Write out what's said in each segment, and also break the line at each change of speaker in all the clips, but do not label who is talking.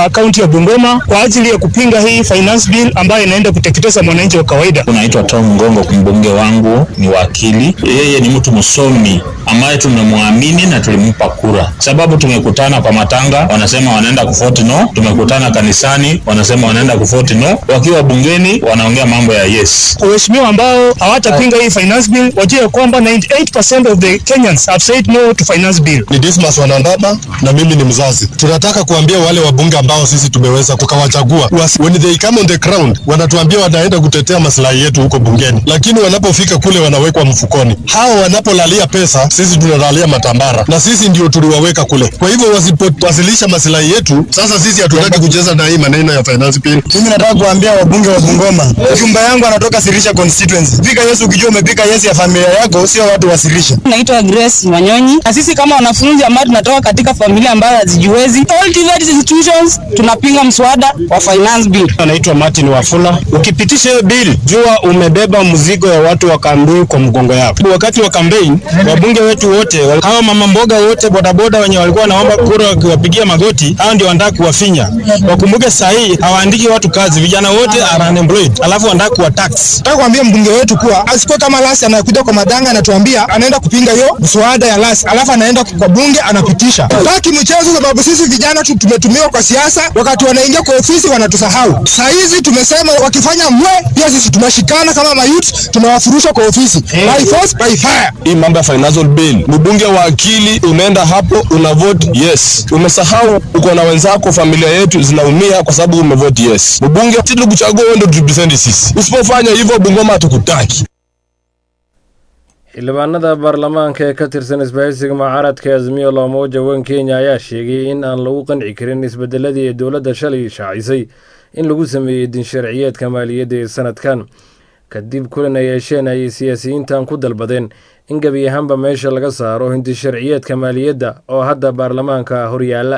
uh, kaunti ya Bungoma kwa ajili ya kupinga hii finance bill ambayo inaenda kuteketeza mwananchi wa kawaida.
Unaitwa Tom Ngongo, mbunge wangu ni wakili. Yeye ni mtu msomi ambaye tunamwamini na tulimpa kura, sababu tumekutana kwa matanga, wanasema wanaenda kufoti no, tumekutana kanisani, wanasema wanaenda kufoti no, wakiwa bungeni wanaongea mambo ya yes.
Waheshimiwa ambao hawatapinga hii finance bill wajue kwamba 98% of the Kenyans have said no to finance bill.
Ni Dismas Wanandaba na mimi ni mzazi. Tunataka kuambia wale wabunge ambao sisi tumeweza tukawachagua, when they come on the ground, wanatuambia wanaenda kutetea maslahi yetu huko bungeni, lakini wanapofika kule wanawekwa mfukoni. Hao wanapolalia pesa, sisi tunalalia matambara, na sisi ndio tuliwaweka kule. Kwa hivyo wasipowasilisha maslahi yetu, sasa sisi hatutaki kucheza na hii maneno ya finance bill.
Mimi nataka kuambia wabunge wa Bungoma, jumba yangu anatoka Sirisha constituency. Pika Yesu ukijua umepika Yesu ya familia yako, sio watu wa Sirisha.
Naitwa Grace Wanyonyi, na sisi kama wanafunzi ambao tunatoka katika familia ambayo hazijiwezi, all TVET institutions tunapinga mswada wa finance bill.
Anaitwa Martin Wafula. Ukipitisha hiyo bill, jua umebeba mzigo ya watu wa Kambui kwa mgongo yako. Wakati wa campaign, wabunge wetu wote, hawa mama mboga wote, bodaboda wenye walikuwa wanaomba kura wakiwapigia magoti, hao ndio wanataka kuwafinya. Wakumbuke saa hii hawaandiki watu kazi, vijana wote are unemployed, alafu wanataka kuwa tax.
Nataka kuambia mbunge wetu kuwa asikuwe kama Lasi anakuja kwa madanga anatuambia anaenda kupinga hiyo mswada ya Lasi, alafu anaenda kwa bunge anapitisha. Taki mchezo, sababu sisi vijana tu tumetumiwa kwa siasa, wakati wanaingia kwa ofisi wanatusahau. Saa hizi tumesema wakifanya mwe, pia sisi tunashikana kama mayouth, tunawafurusha kwa ofisi by force by fire.
Hii mambo ya financial bill, mbunge wa akili, unaenda hapo una vote yes, umesahau uko na wenzako, familia yetu zinaumia kwa sababu umevote yes. Mbunge tulikuchagua wewe ndio turepresent sisi, usipofanya hivyo Bungoma hatukutaki.
xildhibaanada baarlamaanka ee ka tirsan isbahaysiga mucaaradka azmiyo loomoja wan kenya ayaa sheegay in aan lagu qanci karin isbedeladii ee dowladda shalay shaacisay in lagu sameeyey dinsharciyeedka maaliyadda ee sanadkan kadib kulan ay yeesheen ayay siyaasiyiintan ku dalbadeen in gebi ahaanba meesha laga saaro hindisharciyeedka maaliyadda oo hadda baarlamaanka horyaala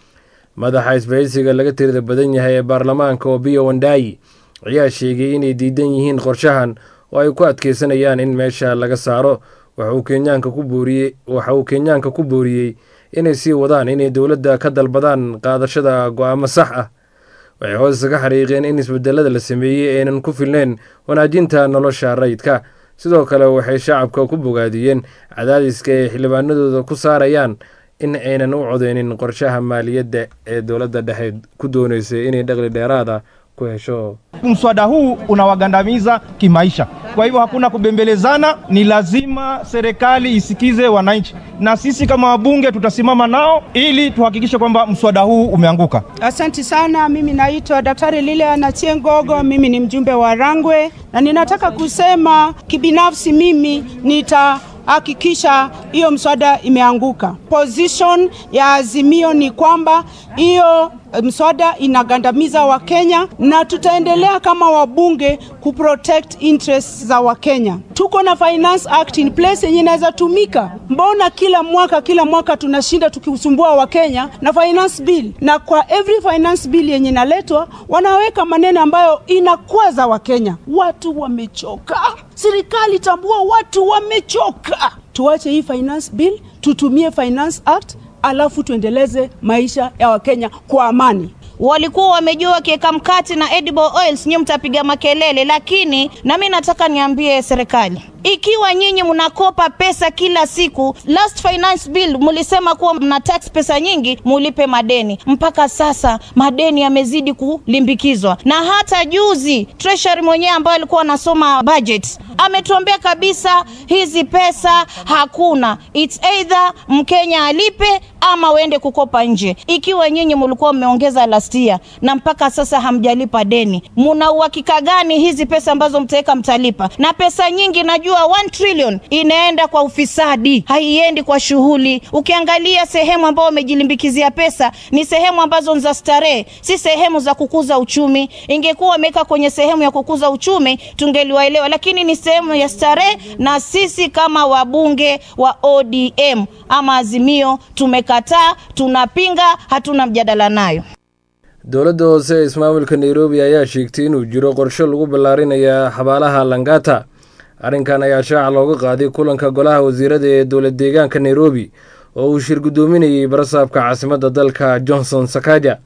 madaxa isbahaysiga laga tirida badan yahay ee baarlamaanka obiyo wandaayi ayaa sheegay inay diidan yihiin qorshahan oo ay ku adkeysanayaan in meesha laga saaro waxa uu kenyaanka ku booriyey waxa uu kenyaanka ku booriyey inay sii wadaan inay dowladda ka dalbadaan qaadashada go-aamo sax ah waxay hoose ka xariiqeen in isbedelada la sameeyey aynan ku filneyn wanaajinta nolosha rayidka sidoo kale waxay shacabka ku bogaadiyeen cadaadiska ay xildhibaanadooda ku saarayaan in aynan u codeynin qorshaha maaliyadda ee dowladda dhexe ku dooneysay inay dhaqli dheeraada ku hesho
Mswada huu unawagandamiza kimaisha. Kwa hivyo hakuna kubembelezana, ni lazima serikali isikize wananchi, na sisi kama wabunge tutasimama nao ili tuhakikishe kwamba mswada huu umeanguka.
Asanti sana. Mimi naitwa Daktari Lilian Achieng' mimi ni mjumbe wa Rangwe, na ninataka kusema kibinafsi, mimi nita hakikisha hiyo mswada imeanguka. Position ya Azimio ni kwamba hiyo mswada inagandamiza Wakenya na tutaendelea kama wabunge kuprotect interests za Wakenya. Tuko na Finance Act in place yenye inaweza tumika. Mbona kila mwaka kila mwaka tunashinda tukisumbua Wakenya na finance bill, na kwa every finance bill yenye inaletwa wanaweka maneno ambayo inakwaza Wakenya. Watu wamechoka, serikali tambua, watu wamechoka. Tuache hii finance bill, tutumie Finance Act alafu tuendeleze maisha ya Wakenya kwa amani.
walikuwa wamejua wakiweka mkate na edible oils nyinyi mtapiga makelele, lakini nami nataka niambie serikali, ikiwa nyinyi mnakopa pesa kila siku, last finance bill mlisema kuwa mna tax pesa nyingi, mulipe madeni. Mpaka sasa madeni yamezidi kulimbikizwa, na hata juzi treasury mwenyewe ambaye alikuwa anasoma budget ametuambia kabisa hizi pesa hakuna, it's either Mkenya alipe ama uende kukopa nje. Ikiwa nyinyi mlikuwa mmeongeza last year na mpaka sasa hamjalipa deni, muna uhakika gani hizi pesa ambazo mtaweka mtalipa? Na pesa nyingi najua 1 trillion inaenda kwa ufisadi, haiendi kwa shughuli. Ukiangalia sehemu ambao wamejilimbikizia pesa ni sehemu ambazo ni za starehe, si sehemu za kukuza uchumi. Ingekuwa wameweka kwenye sehemu ya kukuza uchumi tungeliwaelewa, lakini ni sehemu ya starehe, na sisi kama wabunge wa ODM ama Azimio tumekataa, tunapinga, hatuna mjadala nayo.
dowladda hoose ee ismaamulka nairobi ayaa sheegtay inuu jiro qorshe lagu ballaarinaya xabaalaha langata arrinkan ayaa shaaca looga qaaday kulanka golaha wasiirada ee dowlad deegaanka nairobi oo uu shir guddoominayey barasaabka caasimadda dalka johnson sakaja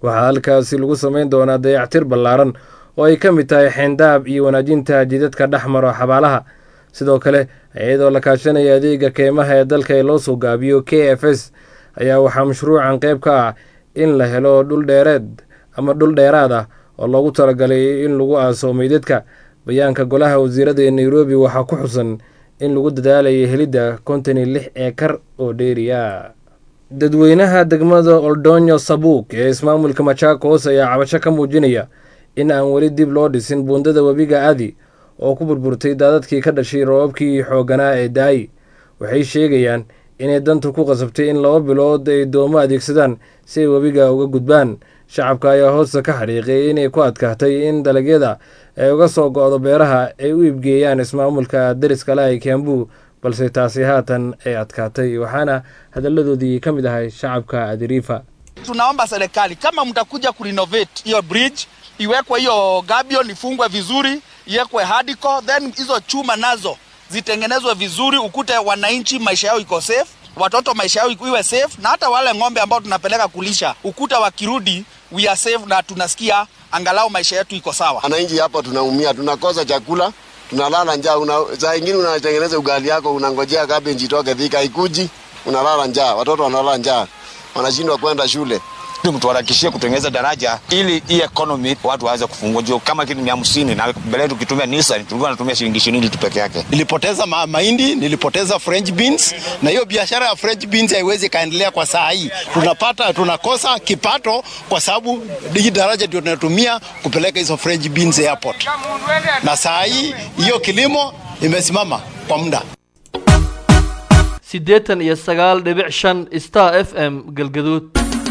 waxaa halkaasi lagu samayn doonaa dayactir ballaaran oo ay ka mid tahay xeendaab iyo wanaajinta jidadka dhexmaro xabaalaha sidoo kale iyadoo la kaashanaya adeega keymaha ee dalka ee loo soo gaabiyo k f s ayaa waxaa mashruucan qayb ka ah in la helo dhul dheereed ama dhul dheeraad ah oo loogu talagalay in lagu aaso meydadka bayaanka golaha wasiirada ee nairobi waxaa ku xusan in lagu dadaalayay helidda konton iyo lix eekar oo dheeriya dadweynaha degmada oldonyo sabuuk ee ismaamulka machakos ayaa cabasho ka muujinaya in aan weli dib loo dhisin buundada webiga adi oo ku burburtay daadadkii ka dhashay roobabkii xooganaa ee daayi waxay sheegayaan inay danta ku qasabtay in laba bilood ay doomo adeegsadaan si ay webiga uga gudbaan shacabka ayaa hoosta ka xariiqay inay ku adkaatay in dalagyada ay uga soo go-do beeraha ay u iibgeeyaan ismaamulka dariska lahi kembu balse taasi haatan ay adkaatay waxaana hadalladoodii ka mid ahay shacabka adiriifa
tunaomba serikali kama mtakuja kurenovate hiyo bridge iwekwe hiyo gabion ifungwe vizuri iwekwe hardcore then hizo chuma nazo zitengenezwe vizuri ukute wananchi maisha yao iko safe watoto maisha yao iwe safe na hata wale ng'ombe ambao tunapeleka kulisha ukuta wakirudi we are safe na tunasikia angalau maisha yetu iko sawa
wananchi hapa tunaumia tunakosa chakula tunalala njaa una, saa ingine unatengeneza ugali yako unangojea cabbage itoke thika ikuji unalala njaa watoto wanalala njaa wanashindwa kwenda shule
mtuharakishie kutengeneza daraja ili hii economy watu waweze kufungua juu kama kitu mia hamsini na mbele tukitumia Nissan tulikuwa tunatumia shilingi ishirini tu peke yake.
Nilipoteza ma mahindi, nilipoteza French beans, na hiyo biashara ya French beans haiwezi kaendelea kwa saa hii. Tunapata tunakosa kipato kwa sababu hii daraja ndio tunatumia kupeleka hizo French beans airport, na saa hii hiyo kilimo imesimama kwa muda.
siddeetan iyo sagaal dhibic shan star f m galgaduud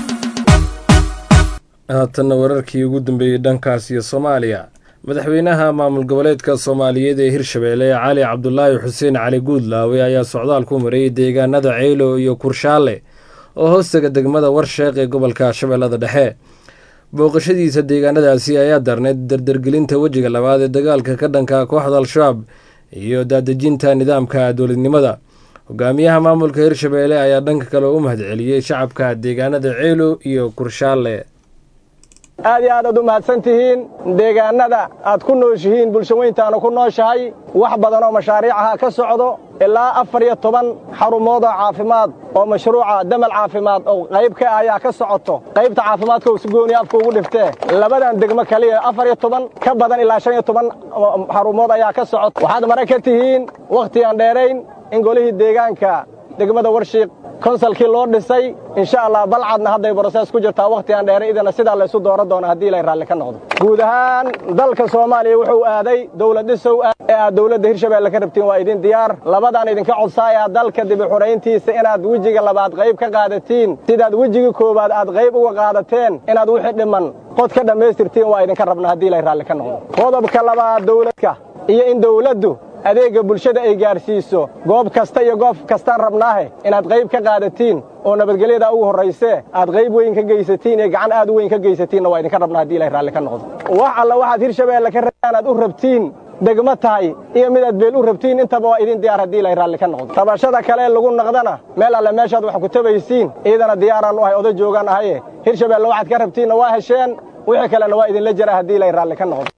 haatanna wararkii ugu dambeeyey dhankaas iyo soomaaliya madaxweynaha maamul goboleedka soomaaliyeed ee hirshabeelle cali cabdulaahi xuseen cali guudlaawe ayaa socdaal ku maray deegaanada ceylo iyo kurshaale oo hoostaga degmada warsheeq ee gobolka shabeellada dhexe booqashadiisa deegaanadaasi ayaa darneyd dardargelinta wejiga labaad ee dagaalka ka dhanka kooxda al-shabaab iyo daadejinta nidaamka dowladnimada hogaamiyaha maamulka hirshabeelle ayaa dhanka kale u mahadceliyey shacabka deegaanada ceylo iyo kurshaale
aad iyo aad aad u mahadsan tihiin deegaannada aad ku nooshihiin bulsho weyntaanu ku nooshahay wax badan oo mashaariicaha ka socdo ilaa afar iyo toban xarumood oo caafimaad oo mashruuca damal caafimaad oo qayb ka ah ayaa ka socoto qaybta caafimaadka usgooni afka ugu dhiftee labadan degmo kaliya afar iyo toban ka badan ilaa shan iyo toban xarumood ayaa ka socoto waxaad mara ka tihiin wakhti aan dheerayn in golihii deegaanka degmada warshiiq konsalkii loo dhisay insha allah balcadna hadday brosees ku jirtaa wakhti aan dheeray idana sidaa laysu dooran doona haddii ilay raalli ka noqdo guud ahaan dalka soomaaliya wuxuu aaday dowlad dhisow ah ee aad dowladda hirshabeelle ka rabtiin waa idin diyaar labadaan idinka codsaayaa dalka dibi xurayntiisa inaad wejiga labaad qayb ka qaadatiin sidaad wejigii koowaad aad qayb uga qaadateen inaad wixii dhiman qod ka dhammaystirtiin waa idinka rabna haddii ilay raalli ka noqdo qodobka labaad dowladka iyo in dowladdu adeegga bulshada ay gaadhsiiso goob kasta iyo goob kastaan rabnaahe inaad qayb ka qaadatiin oo nabadgelyada ugu horraysee aad qayb weyn ka geysatiin iyo gacan aad u weyn ka geysatiinna waa idinka rabnaa haddii ilahay raalli ka noqdo wax alla waxaad hirshabeelle ka rabtaan aad u rabtiin degmo tahay iyo midaad beel u rabtiin intaba waa idin diyaar haddii ilahay raalli ka noqdo tabashada kale lagu naqdana meel alle meeshaad wax ku tabaysiin iidana diyaaraan u ahay oday joogaan ahaye hirshabeelle waxaad ka rabtiinna waa hesheen wixii kalena waa idinla jira haddii ilahay raalli ka noqdo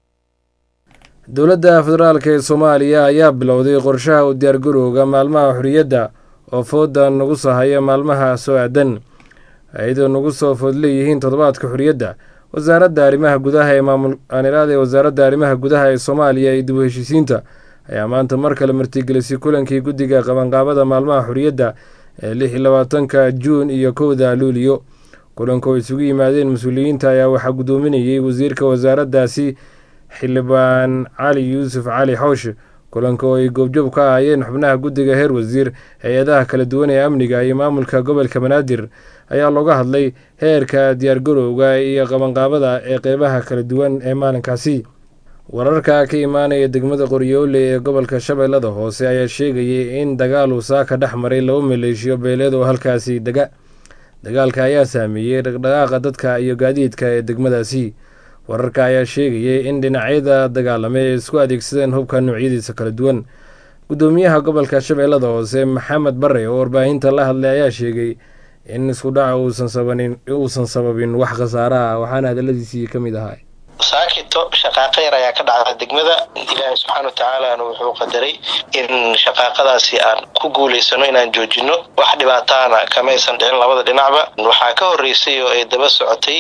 dowladda federaalk ee soomaaliya ayaa bilowday qorshaha u diyaargarowga maalmaha xorriyadda oo fooda nagu soo haya maalmaha soo aadan iyadoo nagu soo food leeyihiin toddobaadka xorriyadda wasaaradda arrimaha gudaha ee maamul aaniraada wasaaradda arrimaha gudaha ee soomaaliya iyo dib u heshiisiinta ayaa maanta mar kale martigelisay kulankii guddiga qabanqaabada maalmaha xorriyadda ee lix iyo labaatanka juun iyo kowda luuliyo kulanka oo isugu yimaadeen mas-uuliyiinta ayaa waxaa guddoominayay wasiirka wasaaraddaasi xildhibaan cali yuusuf cali xoosh kulanka oo ay goobjoob ka ahaayeen xubnaha guddiga heer wasiir hay-adaha kala duwan ee amniga iyo maamulka gobolka banaadir ayaa looga hadlay heerka diyaargarowga iyo qabanqaabada ee qeybaha kala duwan ee maalinkaasi wararka ka imaanaya degmada qoryoole ee gobolka shabeellada hoose ayaa sheegayay in dagaal uu saaka dhex maray laba maleeshiyo beeleed oo halkaasi dega dagaalka ayaa saameeyey dhaqdhaqaaqa dadka iyo gaadiidka ee degmadaasi wararka ayaa sheegayay in dhinacyada dagaalame ay isku adeegsadeen hubka noocyadiisa kala duwan guddoomiyaha gobolka shabeellada hoose maxamed bare oo warbaahinta la hadlay ayaa sheegay in isku dhaca uusan sabanin uusan sababin wax khasaare ah waxaana hadaladiisii ka mid ahaa
saakito shaqaaqo yar ayaa ka dhacda degmada ilaahay subxaana watacaalana wuxuu qadaray in shaqaaqadaasi aan ku guulaysano inaan joojino wax dhibaataana kamaysan dhicin labada dhinacba waxaa ka horeysay oo ay daba socotay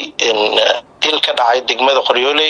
dil ka dhacay degmada qoryooley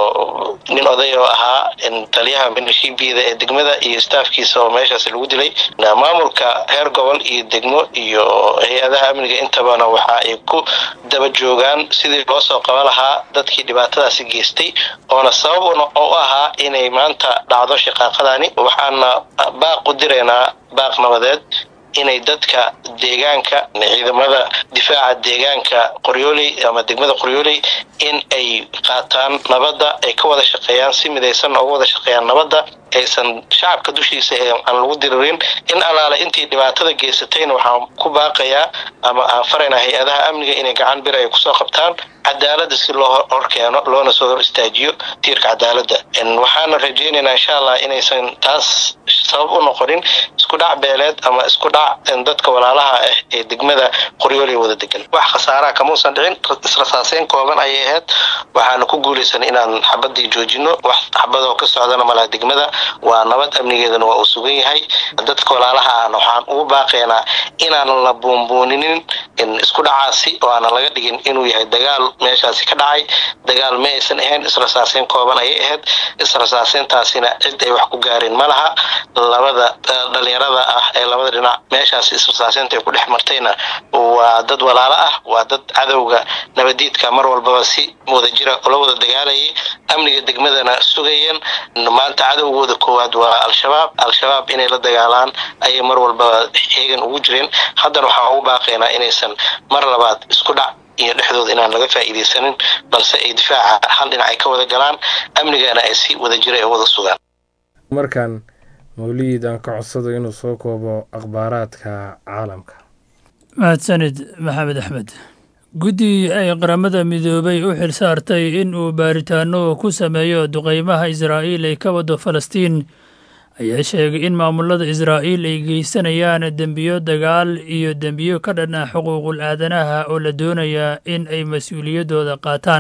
oo nin oday oo ahaa taliyaha minishiibiyada ee degmada iyo staafkiisa oo meeshaas lagu dilay maamulka heer gobol iyo degmo iyo hay-adaha amniga intabana waxa ay ku daba joogaan sidii loo soo qaban lahaa dadkii dhibaatadaasi geystay oona sabab u ahaa inay maanta dhacdo shaqaaqadani waxaana baaq u diraynaa baaq nabadeed inay dadka deegaanka ciidamada difaaca deegaanka qoryooley ama degmada qoryooley in ay qaataan nabadda ay ka wada shaqeeyaan si midaysanna uga wada shaqeeyaan nabadda aysan shacabka dushiisa aan lagu diririn in alaale intii dhibaatada geysatayna waxaan ku baaqayaa ama aan faraynaa hay-adaha amniga inay gacan bir ay kusoo qabtaan cadaaladda si loo horkeeno loona soo hor istaajiyo tiirka cadaaladda waxaana rajaynaynaa insha allah inaysan taas sabab u noqonin isku dhac beeleed ama isku dhac dadka walaalaha ah ee degmada qoryooley wada degan wax khasaaraha kamuusan dhicin israsaaseyn kooban ayay ahayd waxaana ku guulaysan inaan xabadii joojino wax xabadoo ka socdana malaha degmada waa nabad amnigeedana waa uu sugan yahay dadka walaalaha ahna waxaan ugu baaqaynaa inaanan la buunbuuninin isku dhacaasi oo aanan laga dhigin inuu yahay dagaal meeshaasi ka dhacay dagaal ma aysan ahayn israsaaseyn kooban ayay ahayd israsaaseyntaasina cid ay wax ku gaareen ma laha labada dhalinyarada ah ee labada dhinac meeshaasi israsaaseynta ay ku dhex martayna waa dad walaalo ah waa dad cadowga nabadiidka mar walbaba si wadajira ula wada dagaalayay amniga degmadana sugayeen maanta cadowgooda koowaad waa al-shabaab al-shabaab inay la dagaalaan ayay mar walbaba xeegan ugu jireen haddana waxaan ugu baaqaynaa inaysan mar labaad isku dhac iyo dhexdooda inaan laga faa'iidaysanin balse ay difaaca hal dhinac ay ka wada galaan amnigana ay si wadajira ay wada sugaan
markan mawliid aan ka codsado inuu soo koobo akhbaaraadka caalamka
mahadsanid maxamed axmed guddi ay qaramada midoobay u xil saartay in uu baaritaano ku sameeyo duqeymaha israa'iil ay ka wado falastiin ayaa sheegay in maamulada israa'iil ay geysanayaan dembiyo dagaal iyo dembiyo ka dhan ah xuquuqul aadanaha oo la doonayaa in ay mas-uuliyaddooda qaataan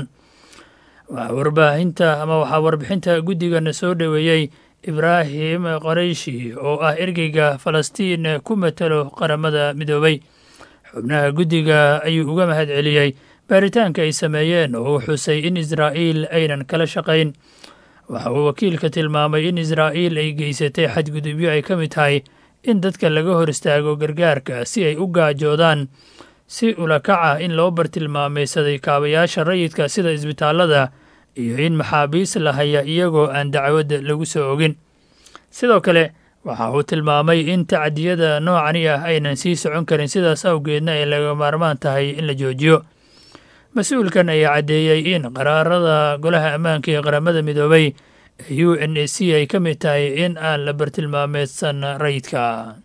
waxaa warbaahinta ama waxaa warbixinta guddigana soo dhoweeyey ibraahim qorayshi oo ah ergeyga falastiin ku matalo qaramada midoobay xubnaha guddiga ayuu uga mahad celiyey baaritaanka ay sameeyeen oo uu xusay in israa'iil aynan kala shaqayn waxa uu wakiilka tilmaamay in israa'iil ay geysatay xadgudubyo ay ka mid tahay in dadka laga hor istaago gargaarka si ay u gaajoodaan si ulakac ah in loo bartilmaamaysaday kaabayaasha rayidka sida isbitaallada iyo in maxaabiis la haya iyagoo aan dacwadda lagu soo ogin sidoo kale waxa uu tilmaamay in tacdiyada noocani ah aynan sii socon karin sidaas awgeedna ay laga maarmaan tahay in la joojiyo mas-uulkan ayaa caddeeyey in qaraarada golaha ammaanka ee qaramada midoobay ee u n a c ay ka mid tahay in aan la bartilmaameedsan rayidka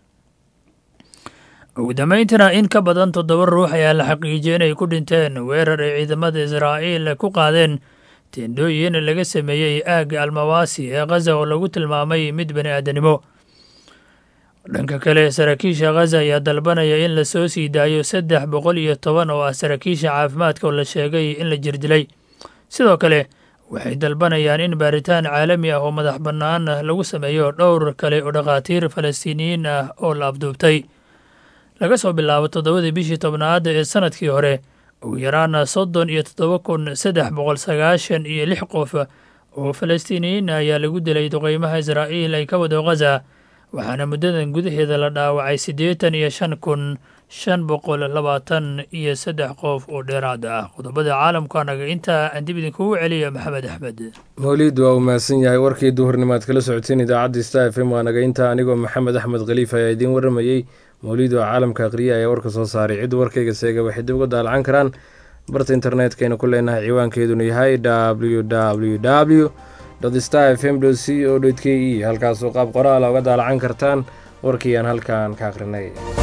ugu dambayntana in ka badan toddoba ruux ayaa la xaqiijiyey inay ku dhinteen weerar ay ciidamada israa'iil ku qaadeen teendhooyin laga sameeyey aagga almawaasi ee khaza oo lagu tilmaamay mid bani aadanimo dhanka kale saraakiisha khaza ayaa dalbanaya in la soo sii daayo saddex boqol iyo toban oo ah saraakiisha caafimaadka oo la sheegay in la jirdilay sidoo kale waxay dalbanayaan in baaritaan caalami ah oo madax bannaan lagu sameeyo dhowr kale oo dhakhaatiir falastiiniyiin ah oo la afduubtay laga soo bilaabo toddobadii bishii tobnaad ee sanadkii hore ugu yaraana soddon iyo toddoba kun saddex boqol sagaashan iyo lix qof oo falastiiniyiin ayaa lagu dilay duqeymaha israa'iil ay ka wado khaza waxaana muddadan gudaheeda la dhaawacay siddeetan iyo shan kun shan boqol labaatan iyo saddex qof oo dheeraad ah qodobada caalamka anaga intaa aan dib idinkugu celiya maxamed axmed
mawliid waa uu mahadsan yahay warkii duhurnimaad kala socoteen idaacadda star f m waa naga intaa anigoo maxamed axmed khaliif ayaa idiin warramayey mawliid waa caalamka akhriya ayaa warka soo saaray cidda warkayga seega waxay dib uga daalacan karaan barta internetkaynu ku leenahay ciwaankeeduna yahay w w w star f m c o k e halkaasoo qaab qoraala uga daalacan kartaan warkii aan halkan ka akhrinay